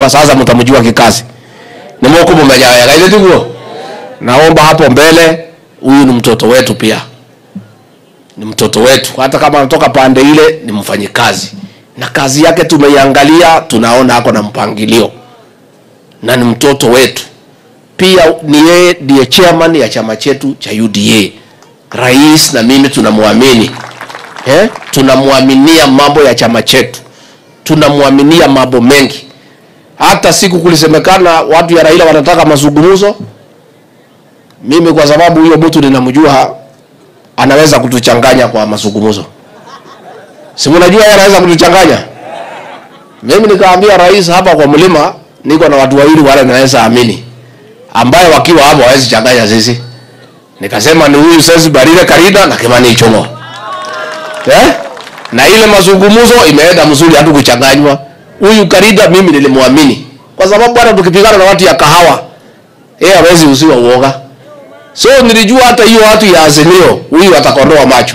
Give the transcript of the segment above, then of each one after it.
hapa sasa mtamjua kikazi nimukumumeja wega ile tiguo naomba hapo mbele huyu ni mtoto wetu pia ni mtoto wetu hata kama anatoka pande ile ni mfanyikazi na kazi yake tumeiangalia tunaona ako na mpangilio na ni mtoto wetu pia ni yeye ndiye chairman ya chama chetu cha uda rais na mimi tunamwamini eh? tunamwaminia mambo ya chama chetu tunamwaminia mambo mengi hata siku kulisemekana watu ya raila wanataka mazungumzo mimi kwa sababu huyo mtu ninamjua anaweza kutuchanganya kwa mazungumzo si mnajua yeye anaweza kutuchanganya mimi nikaambia rais hapa kwa mlima niko na watu wawili wale naweza amini ambaye wakiwa hapo hawezi changanya sisi nikasema ni huyu sasa Barire Karida na Kimani Ichung'wa eh? na ile mazungumzo imeenda mzuri hatu kuchanganywa huyu Karida mimi nilimwamini kwa sababu hata tukipigana na watu ya kahawa yeye hawezi usiwa uoga so nilijua hata hiyo watu ya Azimio huyu atakondoa macho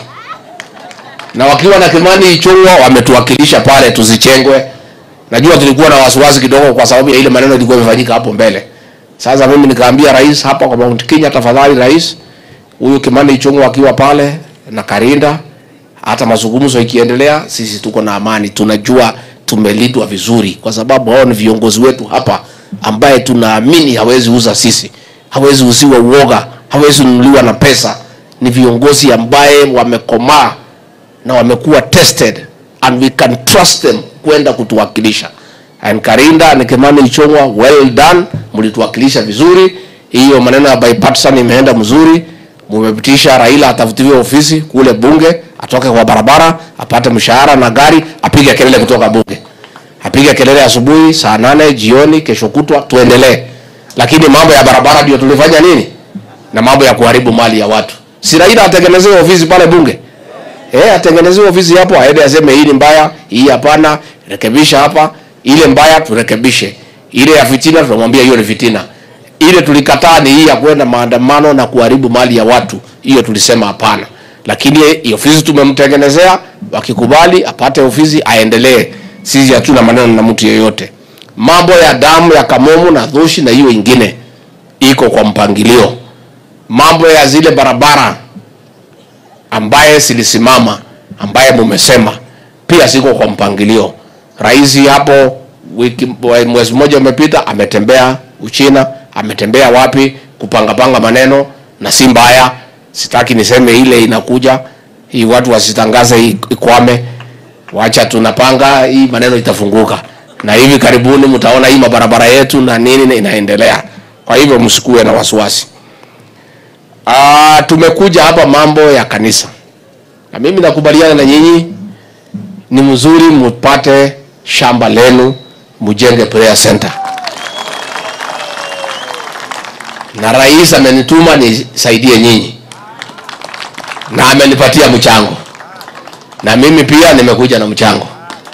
na wakiwa na Kimani Ichung'wa wametuwakilisha pale tusichengwe najua tulikuwa na wasiwasi kidogo kwa sababu ya ile maneno ilikuwa imefanyika hapo mbele sasa mimi nikaambia rais hapa kwa Mount Kenya tafadhali rais huyu Kimani Ichung'wa akiwa pale na Karinda hata mazungumzo ikiendelea sisi tuko na amani tunajua tumelindwa vizuri kwa sababu hao ni viongozi wetu hapa ambaye tunaamini hawezi uza sisi hawezi uziwa uoga hawezi nunuliwa na pesa ni viongozi ambaye wamekomaa na wamekuwa tested and we can trust them kwenda kutuwakilisha and Karinda na Kimani Ichung'wa well done mlituwakilisha vizuri hiyo maneno ya bipartisan imeenda mzuri mumepitisha Raila atafutiwe ofisi kule bunge atoke kwa barabara apate mshahara na gari apige kelele kutoka bunge apige kelele asubuhi saa nane jioni kesho kutwa tuendelee lakini mambo ya barabara ndio tulifanya nini na mambo ya kuharibu mali ya watu si Raila atengenezewe ofisi pale bunge eh atengenezewe ofisi hapo aende aseme hii ni mbaya hii hapana rekebisha hapa ile mbaya turekebishe ile ya fitina tunamwambia hiyo ni fitina ile tulikataa ni hii ya kwenda maandamano na kuharibu mali ya watu hiyo tulisema hapana lakini hii ofisi tumemtengenezea wakikubali apate ofisi aendelee sisi hatuna maneno na mtu yeyote mambo ya damu ya kamomu na dhushi na hiyo ingine iko kwa mpangilio mambo ya zile barabara ambaye zilisimama ambaye mumesema pia ziko kwa mpangilio rais hapo wiki mwezi mmoja umepita ametembea uchina ametembea wapi kupangapanga maneno na si mbaya sitaki niseme ile inakuja hii watu wasitangaze hii ikwame wacha tunapanga hii maneno itafunguka na hivi karibuni mtaona hii mabarabara yetu na nini inaendelea kwa hivyo msikuwe na wasiwasi Ah, tumekuja hapa mambo ya kanisa na mimi nakubaliana na nyinyi ni mzuri mupate shamba lenu mujenge prayer center na rais amenituma nisaidie nyinyi na amenipatia mchango na mimi pia nimekuja na mchango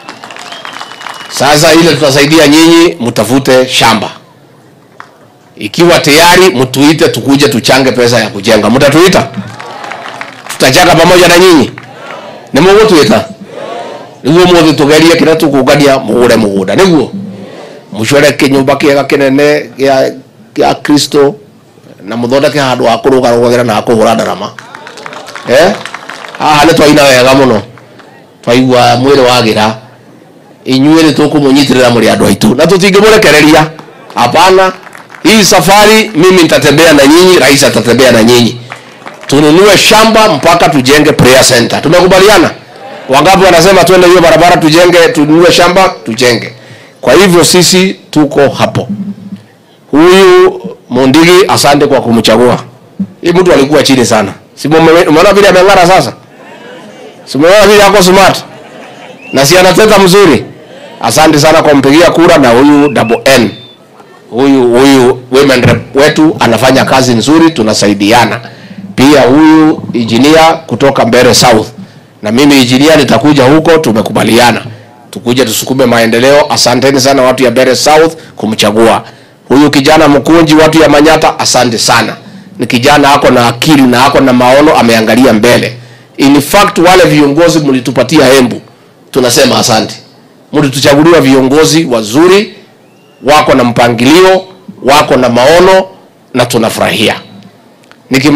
sasa ile tutasaidia nyinyi mtafute shamba ikiwa tayari mtuite tukuje tuchange pesa ya kujenga mtatuita tutachanga pamoja na nyinyi nä må gå twä ta nä guo må thä tå gerie kä rä a tå kå ngania må gå re må gå nda nä guo må core kä nyå mba kä ega kä nene gä a kristo na må thondeke handå ha kå rå ga rå gagä ra na ha kå hå ra ndarama eh? haha nä twaina wega må no twaigua mwä rä wagä ra inyuä nä tå kå må nyitä rä ra må rä andå aitå na tå tingä må rekereria hapana hii safari mimi nitatembea na nyinyi rais atatembea na nyinyi tununue shamba mpaka tujenge prayer center tumekubaliana wangapi wanasema twende hiyo barabara tujenge tununue shamba tujenge kwa hivyo sisi tuko hapo huyu mundigi asante kwa kumchagua hii mtu alikuwa chini sana si mume- umeona vile ameng'ara sasa si umeona vile ako smart na si anateta mzuri asante sana kwa kumpigia kura na huyu double n huyu huyu women rep wetu anafanya kazi nzuri tunasaidiana pia huyu injinia kutoka mbere south na mimi injinia nitakuja huko tumekubaliana tukuje tusukume maendeleo asanteni sana watu ya mbere south kumchagua huyu kijana mkunji watu ya manyata asante sana ni kijana ako na akili na ako na maono ameangalia mbele in fact wale viongozi mlitupatia hembu tunasema asante mlituchaguliwa viongozi wazuri wako na mpangilio, wako na maono na tunafurahia. Nikim